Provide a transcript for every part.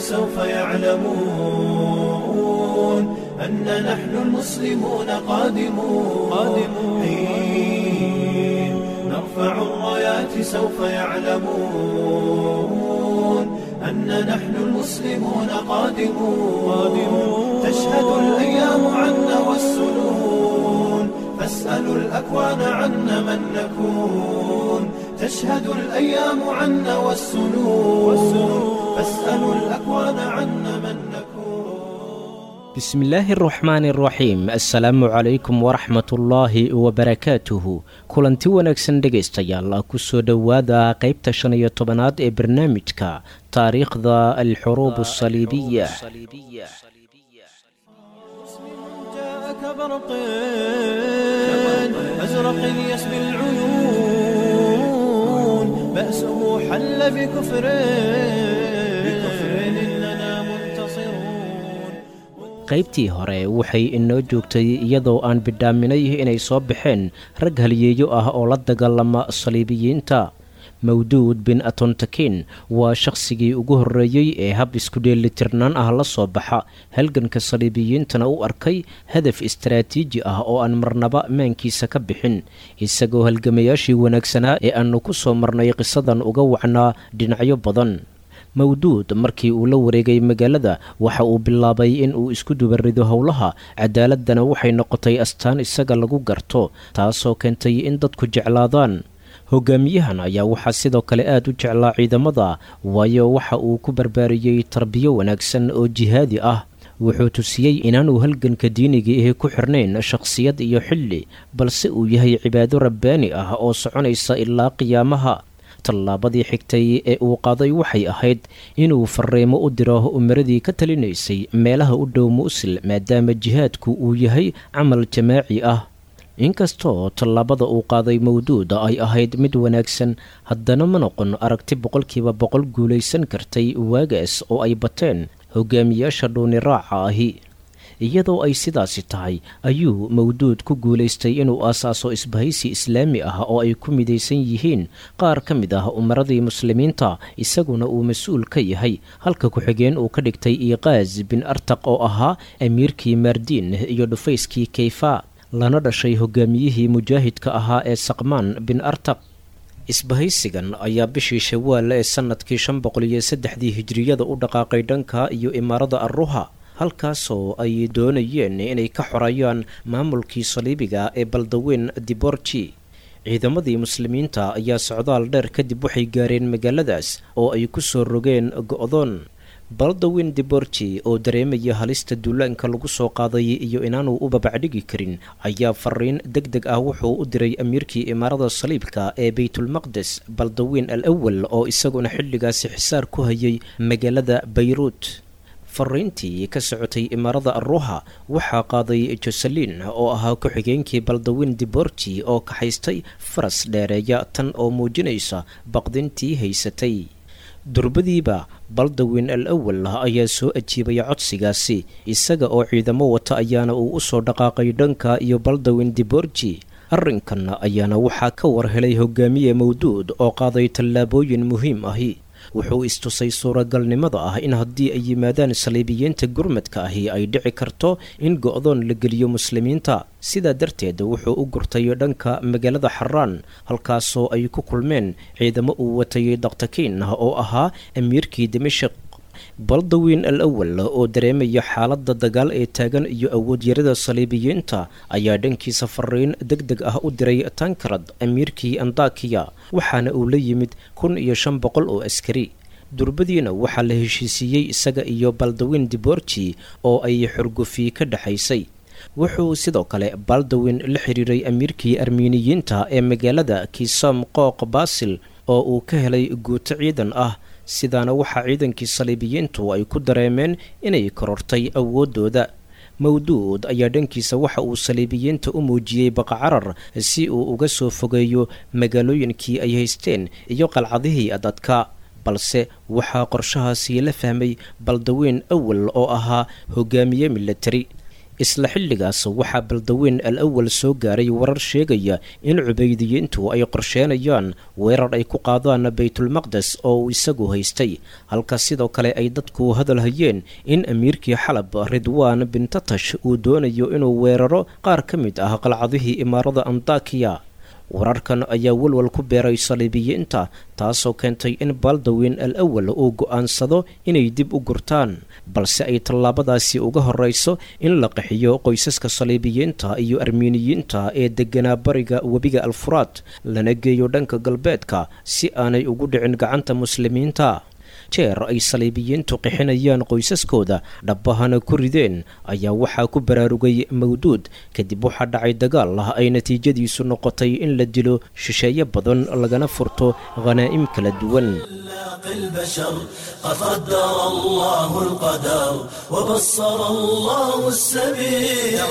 سوف يعلمون أن نحن المسلمون قادمون قادمون حين نرفع الرايات سوف يعلمون أن نحن المسلمون قادمون قادمون تشهد الأيام عنا والسنون فاسألوا الأكوان عنا من نكون تشهد الأيام عنا والسنون فاسألوا الأكوان عنا من نكون bismillaahi araxmaani araxiim assalaamu calaykum waraxmatullaahi wabarakaatuhu kulanti wanaagsan dhegaystayaal ku soo dhowaada qaybta shan iyo tobanaad ee barnaamijka taariikhda alxuruub asaliibiya جاءك برق أزرق يسبي العيون بأسه حل بكفر بكفر إننا منتصرون qaybtii hore waxay inoo joogtay iyadoo aan bidhaaminay inay soo baxeen rag haliyeeyo ah oo la dagaalama saliibiyiinta mawduud bin atontakin waa shakhsigii ugu horreeyey ee hab isku dheelitirnaan ah la soo baxa halganka saliibiyiintana u arkay hadaf istaraatiiji ah oo aan marnaba maankiisa ka bixin isagoo halgamayaashii wanaagsanaa ee aannu ku soo marnay qisadan uga wacnaa dhinacyo badan mawduud markii uu la wareegay magaalada waxa uu bilaabay in uu isku dubarido howlaha cadaaladana waxay noqotay astaan isaga lagu garto taasoo keentay in dadku jeclaadaan hogaamiyahan ayaa waxaa sidoo kale aad u jeclaa ciidamada waayo waxa uu ku barbaariyey tarbiyo wanaagsan oo jihaadi ah wuxuu tusiyey inaanuu halganka diiniga ahi ku xirnayn shakhsiyad iyo xilli balse uu yahay cibaado rabbaani ah oo soconaysa ilaa qiyaamaha tallaabadii xigtay ee uu qaaday waxay ahayd inuu fariimo u diro umaradii ka talinaysay meelaha u dhow muusil maadaama jihaadku uu yahay camal jamaaci ah inkastoo tallaabada uu qaaday mawduuda ay ahayd mid wanaagsan haddana ma noqon aragti boqolkiiba boqol guulaysan kartay waagaas oo ay bateen hogaamiyaasha dhuuni raaca ahi iyadoo ay sidaasi tahay ayuu mawduud ku guulaystay inuu aasaaso isbahaysi islaami ah oo ay ku midaysan yihiin qaar ka mid ah umaradii muslimiinta isaguna uu mas-uul ka yahay halka ku-xigeen uu ka dhigtay iqaas bin artaq oo ahaa amiirkii maardiin iyo dhufayskii kayfa lana dhashay hogaamiyihii mujaahidka ahaa ee saqmaan bin artaq isbahaysigan ayaa bishii shawaal ee sannadkii shan boqol iyo saddexdii hijriyada u dhaqaaqay dhanka iyo imaarada arruha halkaasoo ay doonayeen inay ka xorayaan maamulkii saliibiga ee baldaweyn diborji ciidamadii muslimiinta ayaa socdaal dheer kadib waxay gaareen magaaladaas oo ay ku soo rogeen go'doon baldawin diborji oo dareemaya halista duulaanka lagu soo qaaday iyo inaanuu u babacdhigi karin ayaa fariin deg deg ah wuxuu u diray amiirkii imaarada saliibka ee baytulmaqdes baldawin al awal oo isaguna xilligaasi xisaar ku hayay magaalada bayruut fariintii ka socotay imaarada arruha waxaa qaaday joselin oo ahaa ku-xigeenkii baldawin diborji oo kaxaystay faras dheereeya tan oo muujinaysa baqdintii haysatay durbadiiba baldawin al awal ayaa soo ajiibaya codsigaasi isaga oo ciidamo wata ayaana uu u soo dhaqaaqay dhanka iyo baldawin diborji arrinkan ayaana waxaa ka war helay hogaamiye mawduud oo qaaday tallaabooyin muhiim ahi wuxuu istusay suuragalnimada ah in haddii ay yimaadaan saliibiyiinta gurmadka ahi ay dhici karto in go'doon la geliyo muslimiinta sidaa darteed wuxuu u gurtay dhanka magaalada xaraan halkaasoo ay ku kulmeen ciidamo uu watay daktakiin oo ahaa amiirkii dimashik baldawin al awal oo dareemaya xaaladda dagaal ee taagan iyo awoodyarada saliibiyiinta ayaa dhankiisa fariin deg deg ah u diray tankarad amiirkii andakiya waxaana uu la yimid kun iyo shan boqol oo askari durbadiina waxaa la heshiisiiyey isaga iyo baldawin diborji oo ay xurgufi ka dhexaysay wuxuu sidoo kale baldawin la xiriiray amiirkii armiiniyiinta ee magaalada kisom qooq basil oo uu ka helay guuto ciidan ah sidaana waxaa ciidankii saliibiyiintu ay ku dareemeen inay korortay awooddooda mawduud ayaa dhankiisa waxa uu saliibiyiinta u muujiyey baqacarar si uu uga soo fogeeyo magaalooyinkii ay haysteen iyo qalcadihii adadka balse waxaa qorshahaasi la fahmay baldaweyn awal oo ahaa hogaamiye milatari isla xilligaas waxaa baldaweyn al awal soo gaaray warar sheegaya in cubaydiyiintu ay qorsheenayaan weerar ay ku qaadaan baytulmaqdes oo uu isagu haystay halka sidoo kale ay dadku hadal hayeen in amiirkii xalab ridwaan bintatash uu doonayo inuu weeraro qaar ka mid ah qalcadihii imaarada andakiya wararkan ayaa walwal ku beeray saliibiyiinta taasoo keentay in baldaweyn al awal uu go'aansado inay dib u gurtaan balse ay tallaabadaasi uga horrayso in la qaxiyo qoysaska saliibiyiinta iyo armiiniyiinta ee degganaa bariga webiga alfuraad lana geeyo dhanka galbeedka si aanay ugu dhicin gacanta muslimiinta jeer ay saliibiyiintu qixinayaan qoysaskooda dhabbahana ku rideen ayaa waxaa ku baraarugay mawduud kadib waxaa dhacay dagaal ah ay natiijadiisu noqotay in la dilo shisheeye badan lagana furto khanaa'im kala duwan البشر قد قدر الله القدر وبصر الله السبيل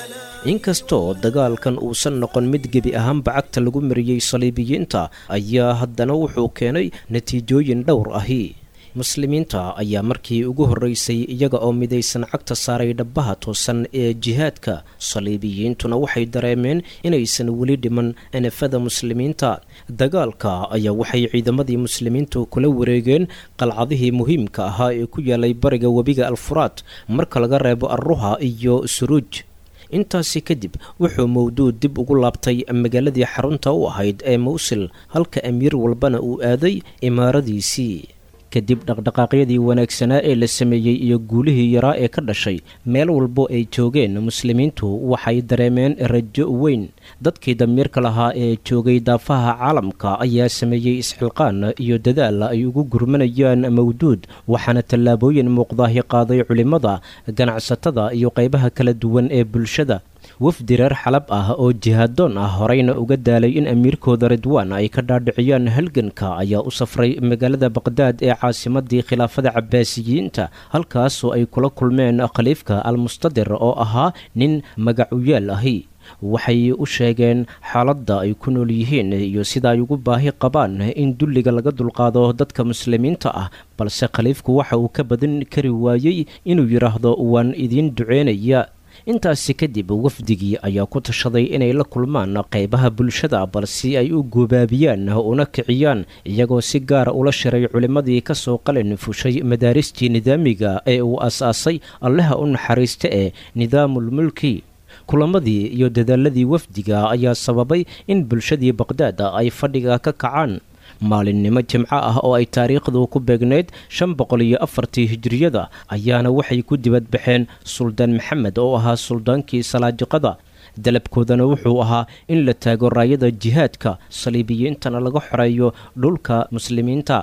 inkastoo dagaalkan uusan noqon mid gebi ahaanba cagta lagu mariyey saliibiyiinta ayaa haddana wuxuu keenay natiijooyin dhowr ahi muslimiinta ayaa markii ugu horreysay iyaga oo midaysan cagta saaray dhabbaha toosan ee jihaadka saliibiyiintuna waxay dareemeen inaysan weli dhiman anafada muslimiinta dagaalka ayaa waxay ciidamadii muslimiintu kula wareegeen qalcadihii muhiimka ahaa ee ku yaalay bariga webiga alfuraad marka laga reebo arruha iyo suruuj intaasi kadib wuxuu mawduud dib ugu laabtay magaaladii xarunta u ahayd ee mawsil halka amiir walbana uu aaday imaaradiisii kadib dhaqdhaqaaqyadii wanaagsanaa ee la sameeyey iyo guulihii yaraa ee ka dhashay meel walbo ay joogeen muslimiintu waxay dareemeen rajo weyn dadkii damiirka lahaa ee joogay daafaha caalamka ayaa sameeyey isxilqaan iyo dadaal ay ugu gurmanayaan mawduud waxaana tallaabooyin muuqdaahi qaaday culimmada ganacsatada iyo qaybaha kala duwan ee bulshada wafdi reer xalab ah oo jihaadoon ah horeyna uga daalay in amiirkooda ridwaan ay ka dhaadhiciyaan halganka ayaa u safray magaalada baqhdaad ee caasimadii khilaafada cabaasiyiinta halkaasoo ay kula kulmeen khaliifka almustadir oo ahaa nin magacuyaal ahi waxay u sheegeen xaaladda ay ku nool yihiin iyo sida ay ugu baahi qabaan in dulliga laga dulqaado dadka muslimiinta ah balse khaliifku waxa uu ka badan kari waayey inuu yidhaahdo waan idiin duceynaya intaasi kadib wafdigii ayaa ku tashaday inay la kulmaan qaybaha bulshada balse ay u gubaabiyaan una kiciyaan iyagoo si gaara ula shiray culimmadii ka soo qalin fushay madaaristii nidaamiga ee uu aas-aasay allaha u naxariista ee nidaamulmulki kulamadii iyo dadaaladii wafdiga ayaa sababay in bulshadii baqhdaad ay fadhiga ka kacaan maalinimo jimco ah oo ay taariikhdu ku beegnayd shan boqol iyo afartii hijiriyada ayaana waxay ku dibadbaxeen suldaan maxamed oo ahaa suldaankii salaajiqada dalabkoodana wuxuu ahaa in la taago raayada jihaadka saliibiyiintana laga xoreeyo dhulka muslimiinta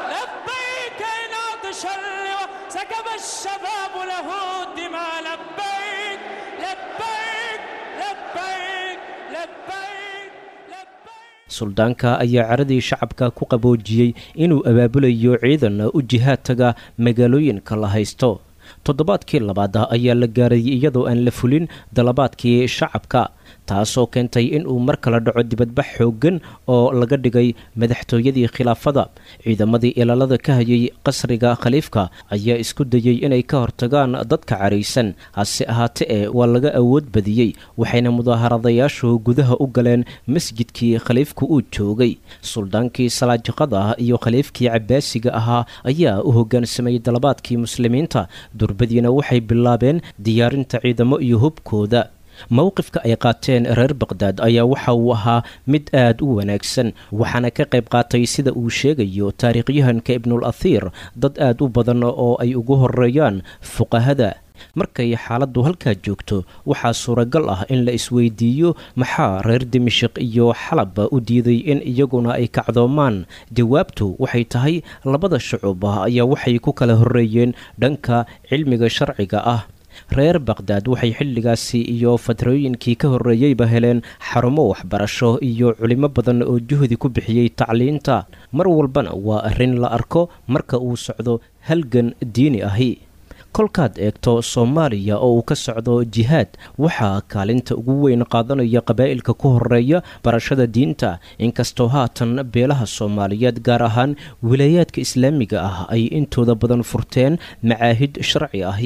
suldaanka ayaa caradii shacabka ku qaboojiyey inuu abaabulayo ciidan u jihaad taga magaalooyinka la haysto toddobaadkii labaad ayaa la gaaray iyadoo aan la fulin dalabaadkii shacabka taasoo keentay in uu mar kala dhaco dibadbax xooggan oo laga dhigay madaxtooyadii khilaafada ciidamadii ilaalada ka hayay qasriga khaliifka ayaa isku dayey inay ka hortagaan dadka caraysan hase ahaate ee waa laga awood badiyey waxayna mudaaharadayaashu gudaha u galeen masjidkii khaliifku uu joogay suldaankii salaajiqada iyo khaliifkii cabaasiga ahaa ayaa u hoggaansamay dalabaadkii muslimiinta durbadiina waxay bilaabeen diyaarinta ciidamo iyo hubkooda mowqifka ay qaateen reer baqhdaad ayaa waxa uu ahaa mid aad u wanaagsan waxaana ka qayb qaatay sida uu sheegayo taariikhyahanka ibnul athiir dad aad u badan oo ay ugu horeeyaan fuqahada markay xaaladdu halkaa joogto waxaa suuragal ah in la isweydiiyo maxaa reer dimashiq iyo xalab u diiday in iyaguna ay kacdoomaan jawaabtu waxay tahay labada shucub ayaa waxay ku kala horreeyeen dhanka cilmiga sharciga ah reer baqhdaad waxay xilligaasi iyo fatrooyinkii ka horreeyeyba heleen xarumo waxbarasho iyo culimo badan oo juhdi ku bixiyey tacliinta mar walbana waa arrin la arko marka uu socdo halgan diini ahi kolkaad eegto soomaaliya oo uu ka socdo jihaad waxaa kaalinta ugu weyn qaadanaya qabaa'ilka ku horeeya barashada diinta inkastoo haatan beelaha soomaaliyeed gaar ahaan wilaayaadka islaamiga ah ay intooda badan furteen macaahid sharci ahi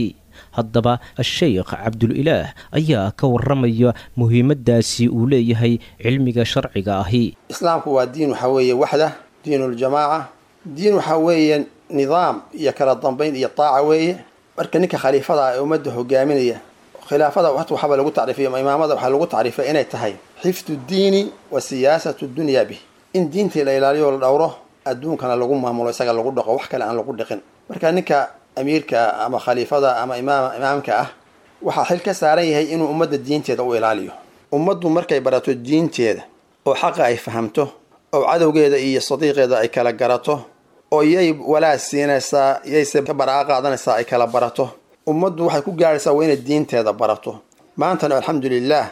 haddaba a-sheykh cabdulilaah ayaa ka waramaya muhiimaddaasi uu leeyahay cilmiga sharciga ahi islaamku waa diin waxaa weeye waxda diinuljamaaca diin waxaa weeye nidaam iyo kala dambayn iyo taaca weeye marka ninka khaliifada ah ee ummadda hogaaminaya khilaafada waxaba lagu tacriifiya imaamada waxaa lagu tacriifay inay tahay xifdu diini wa siyaasatu dunya bih in diintii la ilaaliyo la dhowro adduunkana lagu maamulo isaga lagu dhaqo wax kale aan lagu dhiqin marka ninka amiirka ama khaliifada ama imaam imaamka ah waxaa xil ka saaran yahay inuu ummadda diinteeda u ilaaliyo ummaddu markay barato diinteeda oo xaqa ay fahamto oo cadowgeeda iyo sadiiqeeda ay kala garato oo yay walaad siinaysaa yayse ka baraa qaadanaysaa ay kala barato ummaddu waxay ku gaadhaysaa waa inay diinteeda barato maantana alxamdulilaah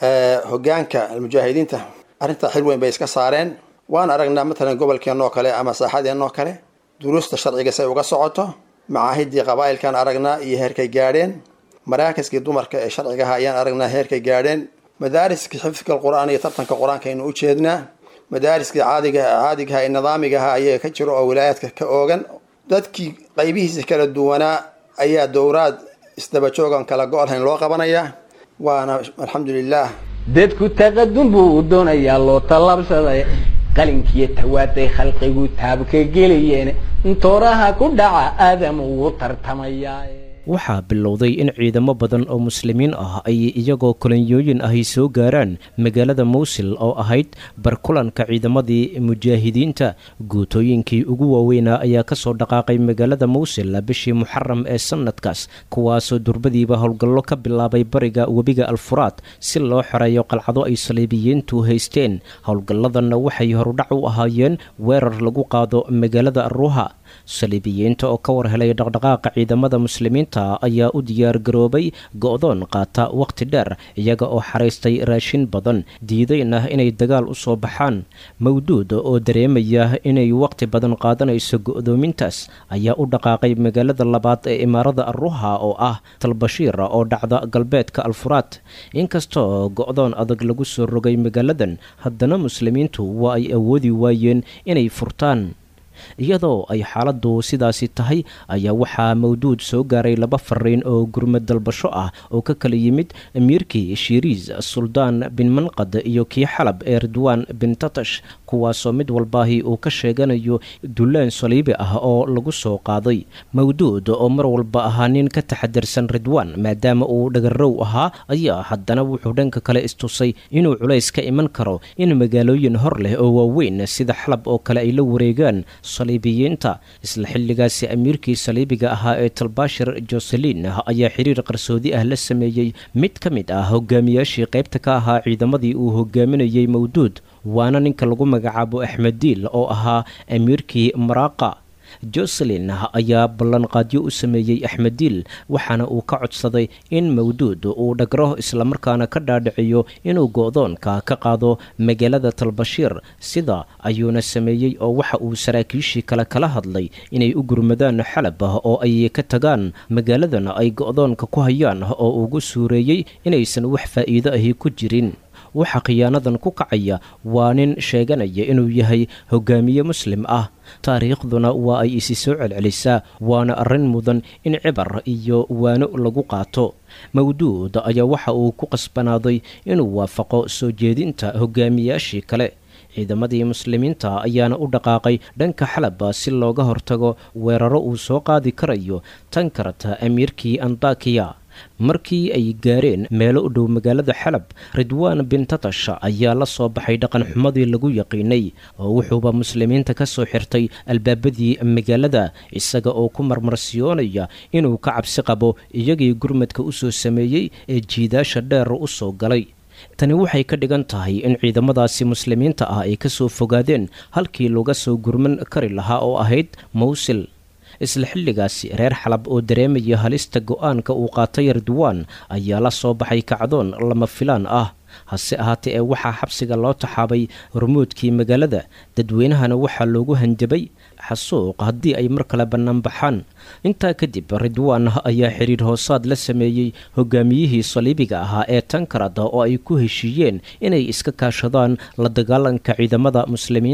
hogaanka almujaahidiinta arrintaa xil weyn bay iska saareen waan aragnaa matalan gobolkeenoo kale ama saaxadeenoo kale duruusta sharciga say uga socoto macaahidii qabaa'ilkaan aragnaa iyo heerkay gaadheen maraakiskii dumarka ee sharcigaha ayaan aragnaa heerkay gaadheen madaariskii xifdka qur-aan iyo tartanka qur-aanka aynu u jeednaa madaariskii caadiga caadigaha ee nidaamigaha ayaga ka jiro oo wilaayaadka ka oogan dadkii qaybihiisa kala duwanaa ayaa dowraad isdabajoogan kala go-olhayn loo qabanayaa waana alxamdulilaah dadku taqadum buu u doonayaa loo tallaabsaday qalinkiiyo tawaaday khalqigu taabka gelayeen intooraha ku dhaca aadam ugu tartamayaa waxaa bilowday in ciidamo badan oo muslimiin ah ay iyagoo kolonyooyin ahy soo gaaraan magaalada mowsil oo ahayd barkulanka ciidamadii mujaahidiinta guutooyinkii ugu waaweynaa ayaa kasoo dhaqaaqay magaalada mowsil bishii muxaram ee sanadkaas kuwaasoo durbadiiba howlgallo ka bilaabay bariga webiga alfuraad si loo xoreeyo qalcado ay saliibiyiintu haysteen howlgalladanna waxay horudhac u ahaayeen weerar lagu qaado magaalada aruuha saliibiyiinta oo ka war helay dhaqdhaqaaqa ciidamada muslimiinta ayaa u diyaar garoobay go-doon qaata wakhti dheer iyaga oo xaraystay raashin badan diidayna inay dagaal u soo baxaan mawduud oo dareemaya inay wakhti badan qaadanayso go-doomintaas ayaa u dhaqaaqay magaalada labaad ee imaarada aruha oo ah talbashiir oo dhacda galbeedka alfuraad inkastoo go-doon adag lagu soo rogay magaaladan haddana muslimiintu waa ay awoodi waayeen inay furtaan iyadoo ay xaaladdu sidaasi tahay ayaa waxaa mawduud soo gaaray laba fariin oo gurmad dalbasho ah oo ka kala yimid amiirkii shiriis suldaan bin manqad iyo kii xalab ee ridwaan bin tatash kuwaasoo mid walbaahi uu ka sheeganayo dullaan saliibi ah oo lagu soo qaaday mawduud oo mar walba ahaa nin ka taxadarsan ridwaan maadaama uu dhagarow ahaa ayaa haddana wuxuu dhanka kale istusay inuu culays ka iman karo in magaalooyin hor leh oo waaweyn sida xalab oo kale ay la wareegaan saliibiyiinta isla xilligaasi amiirkii saliibiga ahaa ee talbashir joselin ayaa xiriir qarsoodi ah la sameeyey mid ka mid ah hogaamiyaashii qaybta ka ahaa ciidamadii uu hogaaminayey mawduud waana ninka lagu magacaabo axmed diil oo ahaa amiirkii maraaqa joselin ayaa ballanqaadyo u sameeyey axmed diil waxaana uu ka codsaday in mawduud uu dhagro islamarkaana ka dhaadhiciyo inuu go-doonka ka qaado magaalada talbashiir sida ayuuna sameeyey oo waxa uu saraakiishii kale kala hadlay inay u gurmadaan xalab oo ay ka tagaan magaaladan ay go-doonka ku hayaan oo ugu suureeyey inaysan wax faa'iido ahi ku jirin waxa khiyaanadan ku kacaya waa nin sheeganaya inuu yahay hogaamiye muslim ah taariikhduna waa ay isi soo celcelisaa waana arrin mudan in cibar iyo waano lagu qaato mawduud ayaa waxa uu ku qasbanaaday inuu waafaqo soo jeedinta hogaamiyaashii kale ciidamadii muslimiinta ayaana u dhaqaaqay dhanka xalaba si looga hortago weeraro uu soo qaadi karayo tan karata amiirkii andakiya markii ay gaareen meelo u dhow magaalada xalab ridwaan bin tatash ayaa la soo baxay dhaqanxumadii lagu yaqiinay oo wuxuuba muslimiinta ka soo xirtay albaabadii magaalada isaga oo ku marmarsiyoonaya inuu ka cabsi qabo iyagii gurmadka u soo sameeyey ee jiidaasha dheer u soo galay tani waxay ka dhigan tahay in ciidamadaasi muslimiinta ah ay ka soo fogaadeen halkii laga soo gurman kari lahaa oo ahayd mawsil isla xilligaasi reer xalab oo dareemaya halista go-aanka uu qaatay ridwaan ayaa la soo baxay kacdoon lama filaan ah hase ahaatee ee waxaa xabsiga loo taxaabay hormuudkii magaalada dadweynahana waxaa loogu hanjabay xasuuq haddii ay mar kale bannaan baxaan intaa kadib ridwaan ayaa xidhiir hoosaad la sameeyey hogaamiyihii saliibiga ahaa ee tankarada oo ay ku heshiiyeen inay iska kaashadaan la dagaalanka ciidamada muslimiinta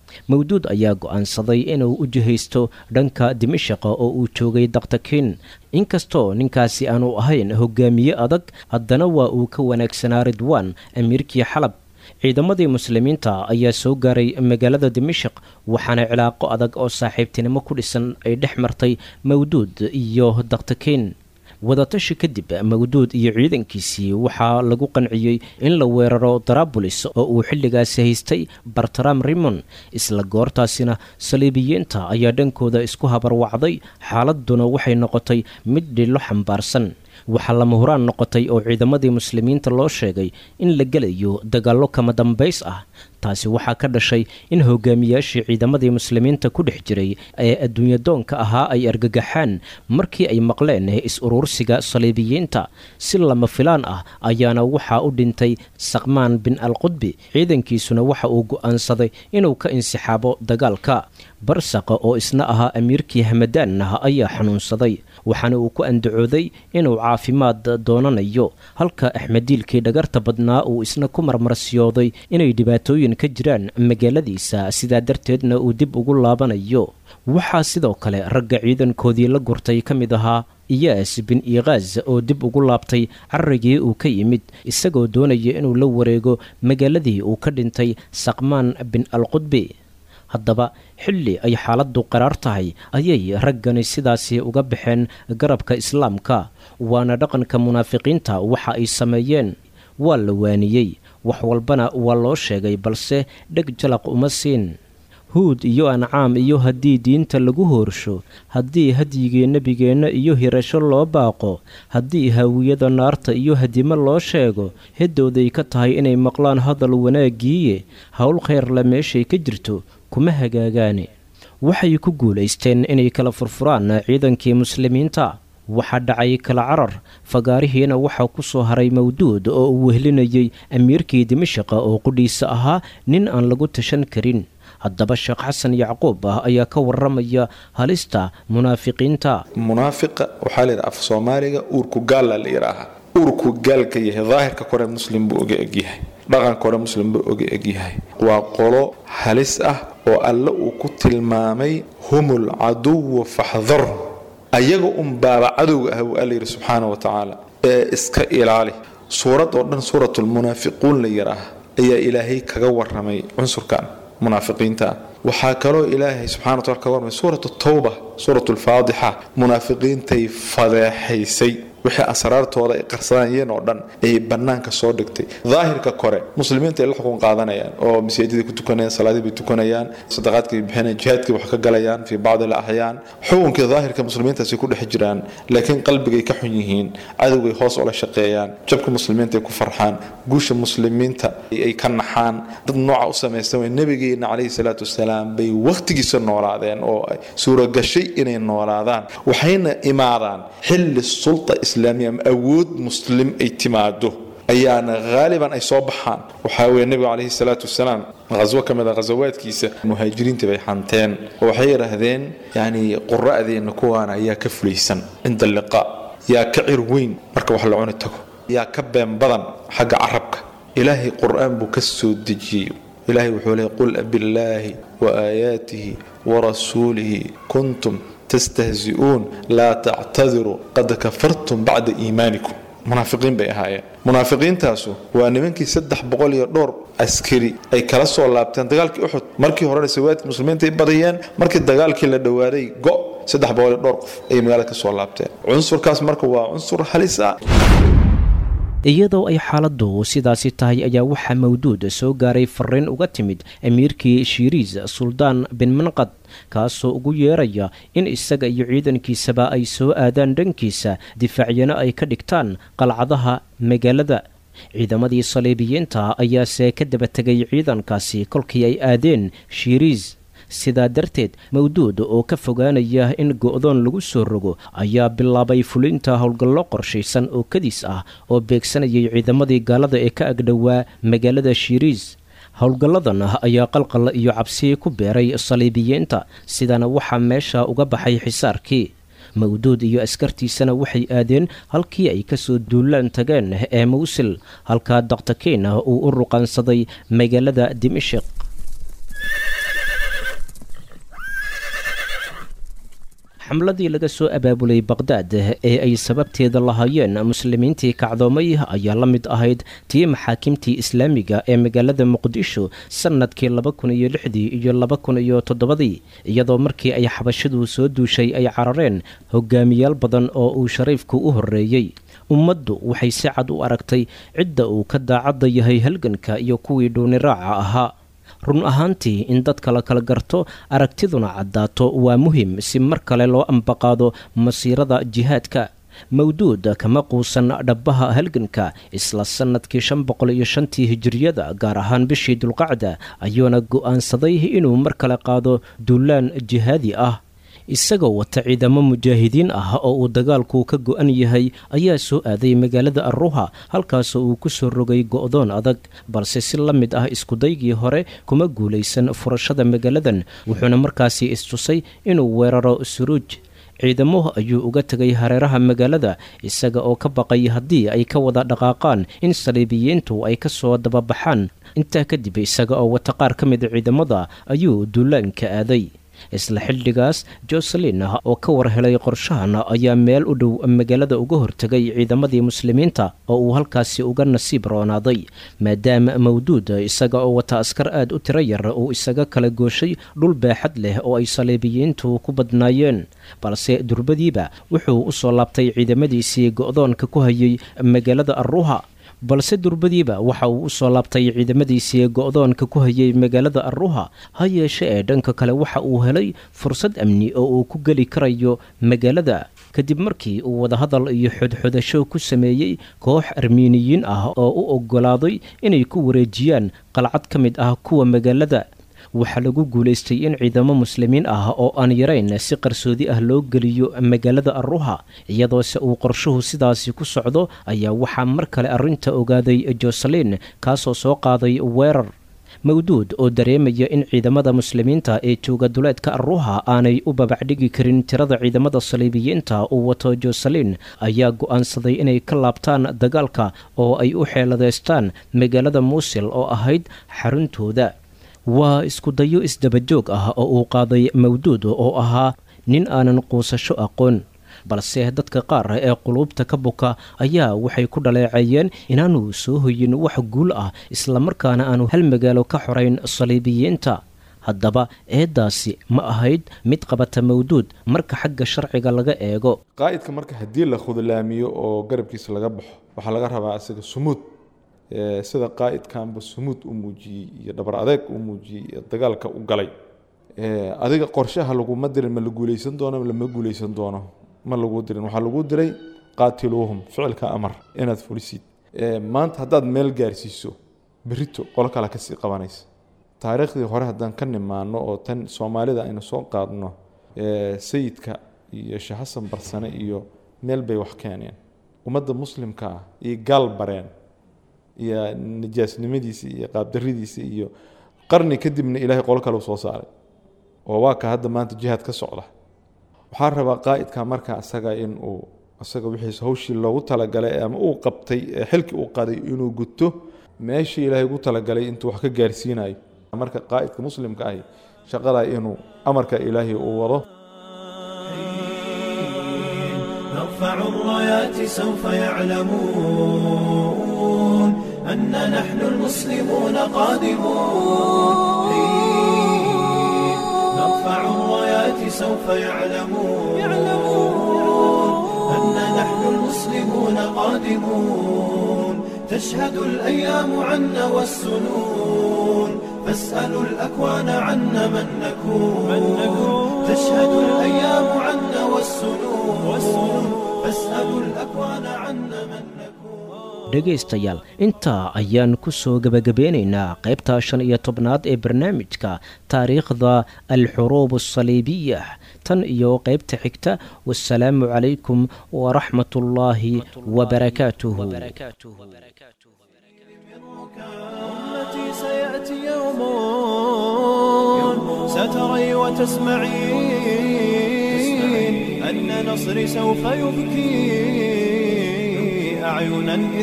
mawduud ayaa go'aansaday inuu u jihaysto dhanka dimashaqa oo uu joogay daktakiin inkastoo ninkaasi aanu ahayn hogaamiye adag haddana waa uu ka wanaagsanaa ridwaan amiirkii xalab ciidamadii muslimiinta ayaa soo gaaray magaalada dimashaq waxaana cilaaqo adag oo saaxiibtinimo ku dhisan ay dhex martay mawduud iyo daktakiin wadatashi kadib mawduud iyo ciidankiisii waxaa lagu qanciyey in la weeraro darabulis oo uu xilligaasi haystay bartram rimon isla goortaasina saliibiyiinta ayaa dhankooda isku habarwacday xaaladuna waxay noqotay mid dhilo xambaarsan waxaa lama huraan noqotay oo ciidamadii muslimiinta loo sheegay in la gelayo dagaallo kama dambays ah taasi waxaa ka dhashay in hogaamiyaashii ciidamadii muslimiinta ku dhex jiray ee adduunyadoonka ahaa ay argagaxaan markii ay maqleen is-uruursiga saliibiyiinta si lama filaan ah ayaana waxaa u dhintay saqmaan bin alqudbi ciidankiisuna waxa uu go'aansaday inuu ka insixaabo dagaalka barsaqa oo isna ahaa amiirkii hamadaanah ayaa xanuunsaday waxaana uu ku andacooday inuu caafimaad doonanayo halka axmediilkii dhagarta badnaa uu isna ku marmarsiyooday inay dhibaatooyin ka jiraan magaaladiisa sidaa darteedna uu dib ugu laabanayo waxaa sidoo kale ragga ciidankoodii la gurtay ka mid ahaa iyaas bin iikaaz oo dib ugu laabtay carrigii uu ka yimid isagoo doonaya inuu la wareego magaaladii uu ka dhintay saqmaan bin alqudbi haddaba xilli ay xaaladdu qaraar tahay ayay raggani sidaasi uga baxeen garabka islaamka waana dhaqanka munaafiqiinta waxa ay sameeyeen waa la waaniyey wax walbana waa loo sheegay balse dheg jalaq uma siin huud iyo ancaam iyo haddii diinta lagu hoorsho haddii hadyigii nebigeenna iyo hirasho loo baaqo haddii haawiyada naarta iyo hadimo loo sheego heddooday ka tahay inay maqlaan hadal wanaaggiiye howl khayrle meeshay ka jirto kuma hagaagaane waxay ku guulaysteen inay kala furfuraan ciidankii muslimiinta waxaa dhacay kala carar fagaarihiina waxaa ku soo haray mawduud oo uu wehlinayay amiirkii dimashaqa oo qudhiisa ahaa nin aan lagu tashan karin haddaba sheekh xasan yacquub ah ayaa ka waramaya halista munaafiqiinta munaafiqa waxaa la yidhaha af soomaaliga uurku gaalla la yidhaaha uurku gaalka yahay daahirka kore muslim buu oga egyahay dhaqanka hore muslim buu oga egyahay waa qolo halis ah oo alle uu ku tilmaamay humul caduwa faxdarhu ayaga un baaba cadowga ah buu alla yidhi subxaana wa tacaala ee iska ilaali suurad oo dhan suuratulmunaafiquun la yidhaaha ayaa ilaahay kaga waramay cunsurkan munaafiqiinta waxaa kaloo ilaahay subxana wa tacala kaga warramay suuratu tawba suuratu lfaadixa munaafiqiintay fadeexaysay wixii asraartooda ay qarsanayeen oo dhan ayay bannaanka soo dhigtay daahirka kore muslimiinta ay la xukun qaadanayaan oo masaajidai ku tukanayaan salaadii bay tukanayaan sadaqaadkay bixinayaan jihaadkii wax ka galayaan fii bacdi alaxyaan xukunkii daahirka muslimiintaasi ku dhex jiraan laakiin qalbigay ka xun yihiin cadowgay hoos ula shaqeeyaan jabka muslimiinta ay ku farxaan guusha muslimiinta ay ka naxaan dad nooca u samaysan way nabigeena calayhi salaatu wasalaam bay wakhtigiisa noolaadeen oo suuragashay inay noolaadaan waxayna imaadaan xilli sulta islaamiya ama awood muslim ay timaado ayaana haaliban ay soo baxaan waxaa weye nebigu calayhi salaatu wasalaam qaswo ka mid a ghasawaadkiisa muhaajiriinta bay xanteen oo waxay yidhaahdeen yacni qura'deenna kuwaana ayaa ka fulaysan cinda liqaa yaa ka cir weyn marka wax la cuni tago yaa ka been badan xagga carabka ilaahay qur'aan buu ka soo dejiyey ilaahay wuxuu leeyay qul billaahi wa aayaatihi warasuulihi kuntum tastahzi'uun laa tactadiruu qad kafartum bacda iimaanikum munaafiqiin bay ahaayeen munaafiqiintaasu waa nimankii saddex boqol iyo dhowr askari ay kala soo laabteen dagaalkii uxud markii horena sawaadkii muslimiinta ay badiyeen markii dagaalkii la dhowaaday go' saddex boqol iyo dhowr qof ayay magaalada ka soo laabteen cunsurkaas marka waa cunsur halis ah iyadoo ay xaaladdu sidaasi tahay ayaa waxaa mawduud soo gaaray fariin uga timid amiirkii shiiriis suldaan bin manqad kaasoo ugu yeeraya in isaga iyo ciidankiisaba ay soo aadaan dhankiisa difaacyana ay ka dhigtaan qalcadaha magaalada ciidamadii saliibiyiinta ayaase ka daba tegay ciidankaasi kolkii ay aadeen shiiriis sidaa darteed mawduud oo ka fogaanaya in go'doon lagu soo rogo ayaa bilaabay fulinta howlgallo qorshaysan oo kadis ah oo beegsanayay ciidamadii gaalada ee ka agdhowaa magaalada shiiriis howlgalladan ayaa qalqal iyo cabsi ku beeray saliibiyiinta sidana waxaa meesha uga baxay xisaarkii mawduud iyo askartiisana waxay aadeen halkii ay kasoo duulaan tageen ee mawsil halkaa daktakiin uu u ruqaansaday magaalada dimashik xamladii laga soo abaabulay baqhdaad ee ay sababteeda lahaayeen muslimiintii kacdoomay ayaa la mid ahayd tii maxaakimtii islaamiga ee magaalada muqdisho sannadkii laba kun iyo lixdii iyo laba kun iyo toddobadii iyadoo markii ay xabashidu soo duushay ay carareen hogaamiyaal badan oo uu shariifku u horreeyey ummaddu waxay si cad u aragtay cidda uu ka daacadda yahay halganka iyo kuwii dhuuniraaca ahaa run ahaantii in dadka la kala garto aragtiduna caddaato waa muhim si mar kale loo ambaqaado masiirada jihaadka mawduud kama quusan dhabbaha halganka isla sannadkii shan boqol iyo shantii hijiriyada gaar ahaan bishii dulqacda ayuuna go'aansaday inuu mar kale qaado duulaan jihaadi ah isagoo wata ciidamo mujaahidiin ah oo uu dagaalku ka go'an yahay ayaa soo aaday magaalada arruha halkaasoo uu ku soo rogay go'doon adag balse si la mid ah iskudaygii hore kuma guulaysan furashada magaaladan wuxuuna markaasi istusay inuu weeraro suruuj ciidamo ayuu uga tegay hareeraha magaalada isaga oo ka baqay haddii ay ka wada dhaqaaqaan in saliibiyiintu ay ka soo dababaxaan intaa kadib isaga oo wata qaar ka mida ciidamada ayuu duulaanka aaday isla xildhigaas joselin oo ka war helay qorshahan ayaa meel u dhow magaalada uga hortegay ciidamadii muslimiinta oo uu halkaasi uga nasiib roonaaday maadaama mawduud isaga oo wata askar aad u tiro yar uu isaga kala gooshay dhul baaxad leh oo ay saliibiyiintu ku badnaayeen balse durbadiiba wuxuu u soo laabtay ciidamadiisii go'doonka ku hayay magaalada arruha balse durbadiiba waxa uu u soo laabtay ciidamadiisii go'doonka ku hayay magaalada arruha ha yeeshe ee dhanka kale waxa uu helay fursad amni oo uu ku geli karayo magaalada kadib markii uu wadahadal iyo xodxodasho ku sameeyey koox armiiniyiin ah oo u oggolaaday inay ku wareejiyaan qalcad ka mid ah kuwa magaalada waxaa lagu guulaystay in ciidamo muslimiin ah oo aan yarayn si qarsoodi ah loo geliyo magaalada arruha iyadoose uu qorshuhu sidaasi ku socdo ayaa waxaa mar kale arrinta ogaaday joselin kaasoo soo qaaday weerar mawduud oo dareemaya in ciidamada muslimiinta ee jooga duleedka arruha aanay u babacdhigi karin tirada ciidamada saliibiyiinta uu wato joselin ayaa go'aansaday inay ka laabtaan dagaalka oo ay u xeeladeystaan magaalada muusil oo ahayd xaruntooda waa iskudayo isdabajoog ah oo uu qaaday mawduud oo ahaa nin aanan quusasho aqoon balse dadka qaar ee quluubta ka buka ayaa waxay ku dhaleeceeyeen inaanu soo hoyin wax guul ah islamarkaana aanu hal magaalo ka xorayn saliibiyiinta haddaba eeddaasi ma ahayd mid qabata mawduud marka xagga sharciga laga eego qaa'idka marka haddii la khudlaamiyo oo garabkiisa laga baxo waxaa laga rabaa isaga sumuud sida qaa'idkanba sumuud u muujiyey iyo dhabar adeeg u muujiyey iyo dagaalka u galay adiga qorshaha laguma dirin ma la guuleysan doono lama guuleysan doono ma lagu dirin waxaa lagu diray qaatiluuhum ficilka amar inaad fulisid maanta haddaad meel gaarsiiso berito qolo kale kasii qabanaysa taariikhdii hore haddaan ka nimaano oo tan soomaalida aynu soo qaadno sayidka iyo sheekh xasan barsane iyo meel bay wax keeneen ummadda muslimka ah iyo gaal bareen iyo nijaasnimadiisa iyo qaabdaridiisa iyo qarni kadibna ilaahay qolo kale u soo saaray oo waa ka hadda maanta jihaad ka socda waxaa rabaa qaa'idka marka isaga in uu isaga wixiis hawshii loogu talagalay ama uu qabtay ee xilkii uu qaday inuu guto meeshii ilaahay ugu talagalay intuu wax ka gaarsiinayo marka qaa'idka muslimka ahi shaqadaa inuu amarka ilaahay uu wado نرفع الرايات سوف يعلمون أن نحن المسلمون قادمون نرفع الرايات سوف يعلمون أن نحن المسلمون قادمون تشهد الأيام عنا والسنون فاسألوا الأكوان عنا من نكون تشهد الأيام عنا والسنون فاسألوا الأكوان عنا من نكون dhegaystayaal intaa ayaan ku soo gebagabeynaynaa qaybta shan iyo tobnaad ee barnaamijka taariikhda alxuruub asaliibiya tan iyo qaybta xigta wasalaamu calaykum waraxmat ullaahi wabarakaatuhu أمتي سيأتي يوم ستري وتسمعين أن نصري سوف يبكي أعينا إذ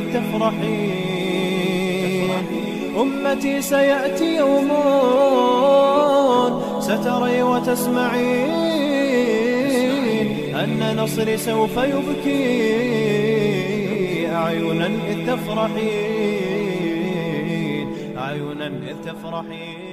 تفرحين أمتي سيأتي يوم ستري وتسمعين أن نصري سوف يبكي أعينا إذ تفرحين أعينا إذ تفرحين